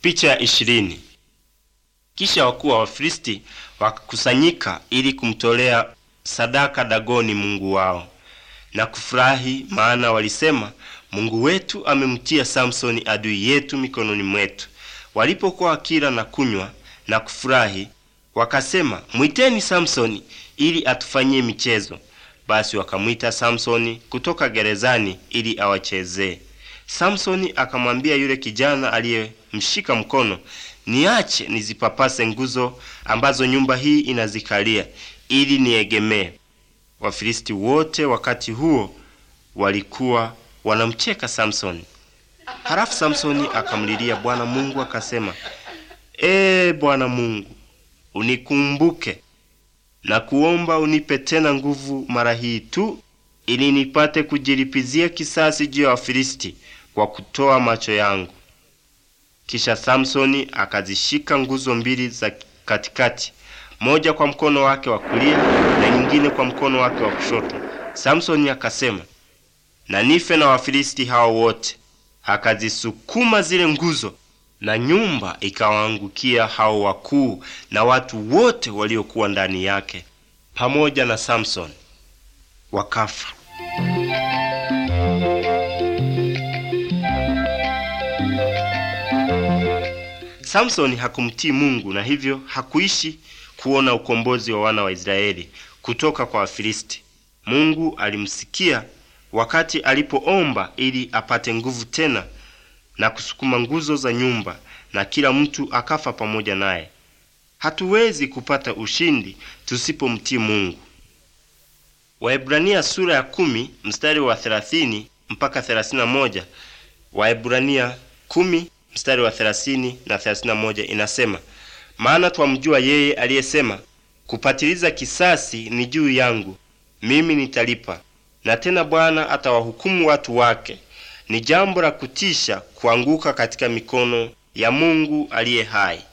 Picha ya ishirini. Kisha wakuu wa Wafilisti wakakusanyika ili kumtolea sadaka Dagoni mungu wao na kufurahi, maana walisema, Mungu wetu amemtia Samsoni adui yetu mikononi mwetu. Walipokuwa wakila na kunywa na kufurahi, wakasema, mwiteni Samsoni ili atufanyie michezo. Basi wakamwita Samsoni kutoka gerezani ili awachezee. Samsoni akamwambia yule kijana aliyemshika mkono, niache nizipapase nguzo ambazo nyumba hii inazikalia ili niegemee. Wafilisti wote wakati huo walikuwa wanamcheka Samsoni. Halafu Samsoni akamlilia Bwana Mungu akasema, Ee Bwana Mungu, unikumbuke na kuomba unipe tena nguvu mara hii tu, ili nipate kujilipizia kisasi juu ya Wafilisti kwa kutoa macho yangu. Kisha Samsoni akazishika nguzo mbili za katikati, moja kwa mkono wake wa kulia na nyingine kwa mkono wake wa kushoto. Samsoni akasema, na nife na Wafilisti hao wote. Akazisukuma zile nguzo na nyumba ikawaangukia hao wakuu na watu wote waliokuwa ndani yake pamoja na Samsoni, wakafa. Samsoni hakumtii Mungu na hivyo hakuishi kuona ukombozi wa wana wa Israeli kutoka kwa Wafilisti. Mungu alimsikia wakati alipoomba ili apate nguvu tena na kusukuma nguzo za nyumba, na kila mtu akafa pamoja naye. Hatuwezi kupata ushindi tusipomtii Mungu. Waebrania sura ya kumi mstari wa thelathini mpaka thelathini na moja. Waebrania kumi mstari wa thelathini na thelathini na moja inasema, maana twamjua yeye aliyesema, kupatiliza kisasi ni juu yangu, mimi nitalipa, na tena Bwana atawahukumu watu wake. Ni jambo la kutisha kuanguka katika mikono ya Mungu aliye hai.